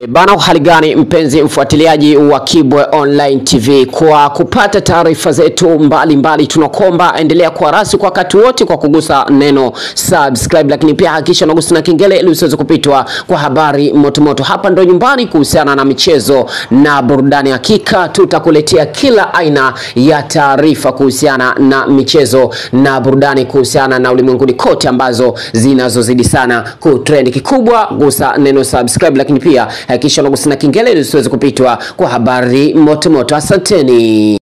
Bana, hali gani mpenzi mfuatiliaji wa Kibwe Online TV, kwa kupata taarifa zetu mbalimbali, tunakomba endelea kuwa rasi kwa wakati wote kwa kugusa neno subscribe, lakini pia hakikisha unagusa na kengele ili usiweze kupitwa kwa habari motomoto. Hapa ndo nyumbani kuhusiana na michezo na burudani, hakika tutakuletea kila aina ya taarifa kuhusiana na michezo na burudani, kuhusiana na ulimwenguni kote ambazo zinazozidi sana kutrend. Kikubwa gusa neno subscribe, lakini pia hakikisha unagusa na kengele ili usiweze kupitwa kwa habari motomoto. Asanteni.